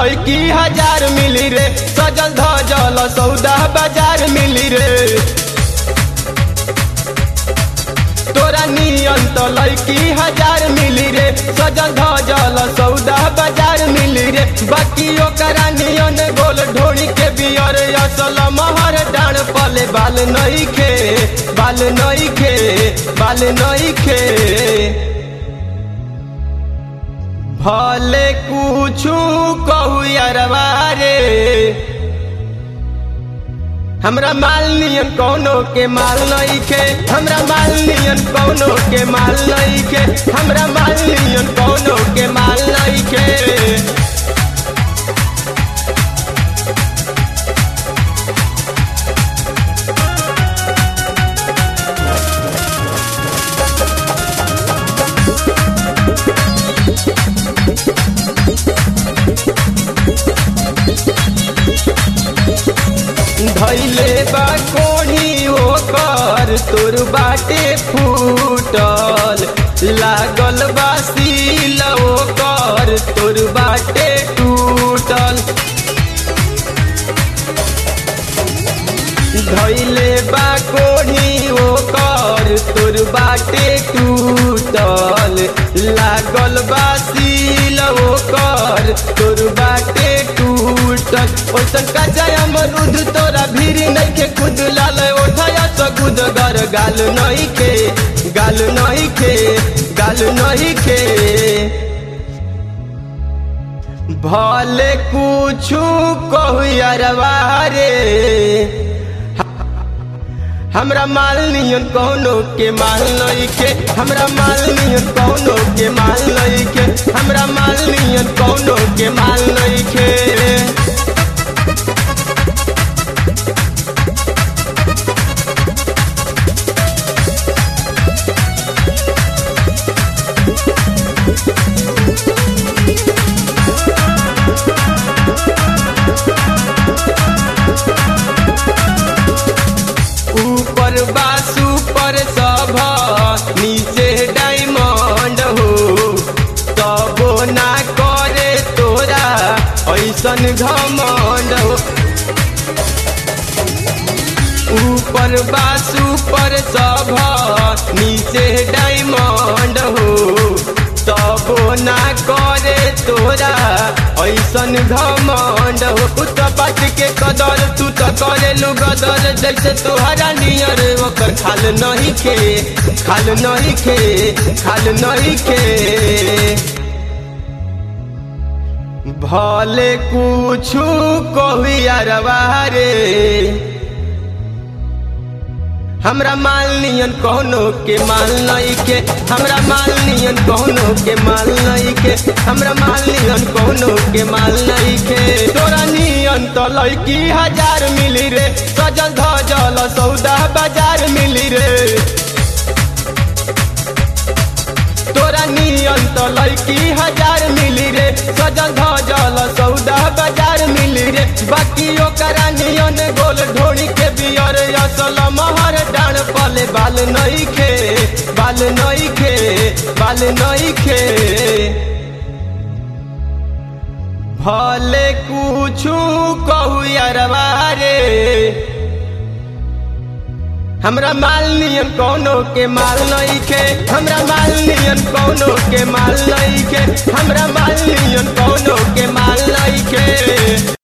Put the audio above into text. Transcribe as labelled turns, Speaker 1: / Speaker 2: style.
Speaker 1: लैकी हजार मिली रे सजल धजल सौदा बाजार मिली रे तोरा नियन तो लैकी हजार मिली रे सजल धजल सौदा बाजार मिली रे बाकी ओकरा नियन गोल ढोड़ी के बियर असल महर डाण पले बाल नहीं खे बाल नहीं खे बाल नहीं खे भले कुछु कहू यारवा रे हमरा माल नियन कौनो के माल नहीं खे हमरा माल नियन कौनो के माल नहीं खे हमरा माल नियन कौनो के माल नहीं खे धैले बा कोढ़ी ओकर तोर बाटे फूटल लागल बा सील ओकर तोर बाटे टूटल धैले बा कोढ़ी ओकर तोर बाटे टूटल लागल बा सील ओकर तोर बाटे टूटल ओसन का जय अमरुद तोरा भीरी नहीं के खुद लाल उठाया तो खुद गर गाल नहीं के गाल नहीं के गाल नहीं के भले कुछु कहू यारवा रे हमरा माल नियन कौनो के माल नहीं के हमरा माल नियन कौनो के माल नहीं के हमरा माल नियन कौनो के माल नहीं के ऊपर बासु पर सब नीचे डायमंड हो तबो ना करे तोरा ऐसन घमंड हो ऊपर बासु पर सब नीचे डायमंड हो तबो ना करे तोरा ऐसन घमंड हो तू तो बात के कदर तू तो करे लू गदर जैसे तोहरा नियर ओकर खाल नहीं खे खाल नहीं खे खाल नहीं खे भले कुछु कहू यारवा रे हमरा माल नियन कौनो के माल नहीं के हमरा माल नियन कौनो के माल नहीं के हमरा माल नियन कौनो के माल नहीं के तोरा नियन तो लैकी हजार मिली रे सजल धजल सौदा बाजार मिली रे तोरा नियन तो लैकी हजार मिली रे सजल धजल सौदा बाजार मिली रे बाकी ओकरा नियन गोल ढोड़ी के बियर असल महर डाण पले बाल नहीं खे बाल नहीं खे बाल नहीं खे भले कुछु कहू यारवा रे हमरा माल नियन कौनो के माल नहीं के हमरा माल नियन कौनो के माल नहीं के हमरा माल नियन कौनो के माल नहीं के